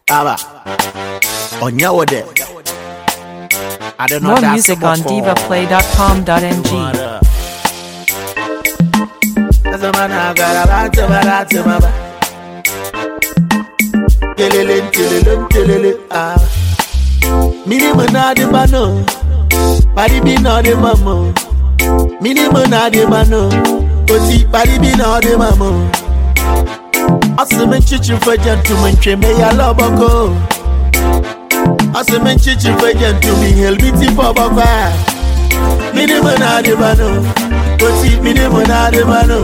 Aba. Onya wo de. I don't know More that's music on for- divaplay.com.ng. Mara. Asa mana gara ba ta ba ra ta ma ba. Telele telele telele ah. Mini mana de bano. Pari bi no de mamo. Mini mana de bano. Oti pari bi no de mamo. Asime chichi for gentlemen cheme ya loboko. Asime chichi for gentlemen helbiti for baba. Mini mana de bano. Oti mini mana de bano.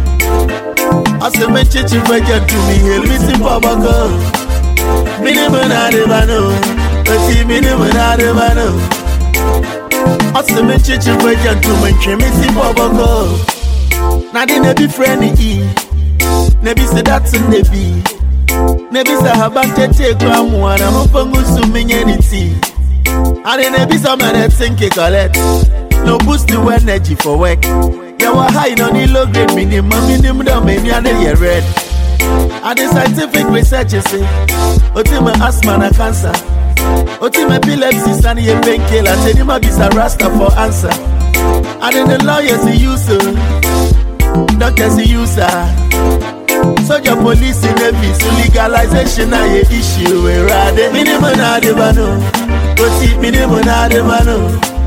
Asime chichi for gentlemen helbiti for baba. Mini mana de bano. Oti mini mana de bano. Asime chichi for gentlemen cheme si for baba. Na di ne bi friend e. Nebi se that's in the be. Nebi se habante take one one. I'm up on gusu minye ni tea. And then nebi some of that think it collect. No boost the energy for work. Yeah, what high no need low grade minimum minimum down many and they red. And the scientific research is say, Otima asthma na cancer. Otima epilepsy stand ye painkiller. Say him a be a rasta for answer. And then the lawyers he use uh, doctors he use uh, Soldier police in navy so legalization na ye issue we rade minimum na de bano oti minimum na de bano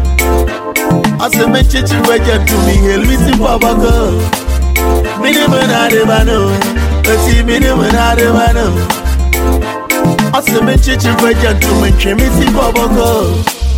ase me chichi weje to me helwisi babako minimum na de bano oti minimum na de bano ase me chichi weje to me chemisi babako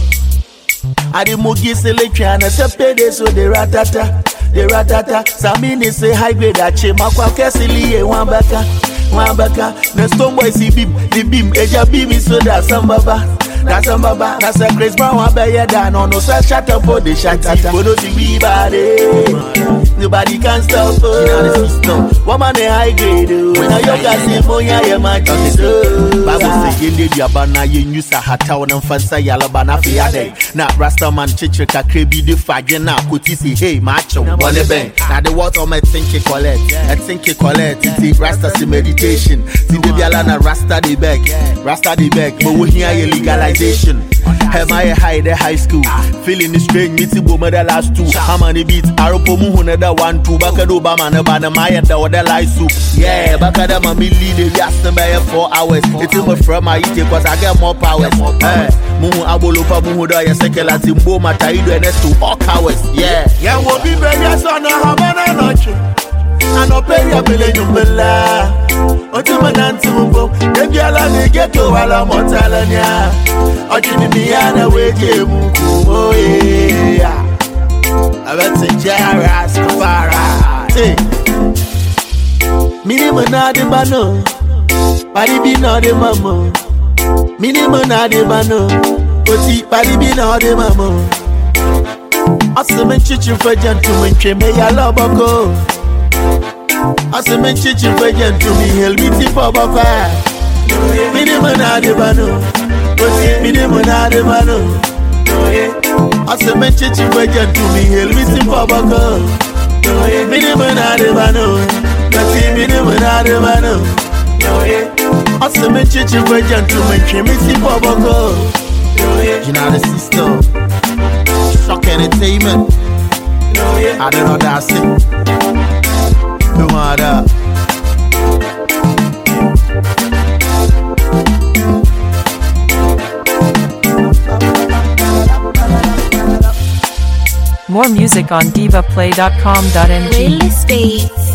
Adi mugi selectra na sepede so de ratata de ratata Samini say high grade ache makwa kesili ye wambaka wambaka na stone boy si bim the beam eja beam so da sambaba da sambaba na say Chris Brown wa be ye da no no say shut up for the shatata Bodo si we body nobody can stop us you know the system woman a high grade oh. when a yoga say moya ye ma chiso Bible say yende diaba na ye nyusa hata wona mfansa yalaba na fe ade na rasta man chichire kakra bi de fagye na koti si hey ma chew bone ben na the what on my think it collect I think it collect it rasta si meditation ti de biala na rasta de beg rasta de beg but we hear ye legalization Am I high the high school? Feeling the strange, meet the the last two. How many beats? Aropo muhuna da one two. Baka do bama na bana maya da wada light soup. Yeah, baka da mami lead the yasta by four hours. It's in my from my eat cause I get more powers. Eh, muhu abolopa muhu da ya sekela timbo mataido and to all cowards. Yeah, yeah, wo bi belia sana habana noche. Anoperia bele nyumbela. Otuma nanti mbo. Debi ala ni ghetto wala motalania. Ojini miyana weje muku. Oh yeah. Abete jara skafara. Hey. Mini manade bano. Pari bi no de mamo. Mini manade bano. Oti pari bi no de mamo. Asime chichi for gentlemen cheme ya loboko. Asime chichi for gentlemen helbiti for baba. Mini manade bano. Oti mini manade bano. Asime chichi for gentlemen helbiti for baba. Mini manade bano. Oti mini manade bano. Asime chichi for gentlemen cheme si for baba. You know the system. Shock entertainment. I don't know that's it. Come on up. More music on divaplay.com.ng. Playlist Beats.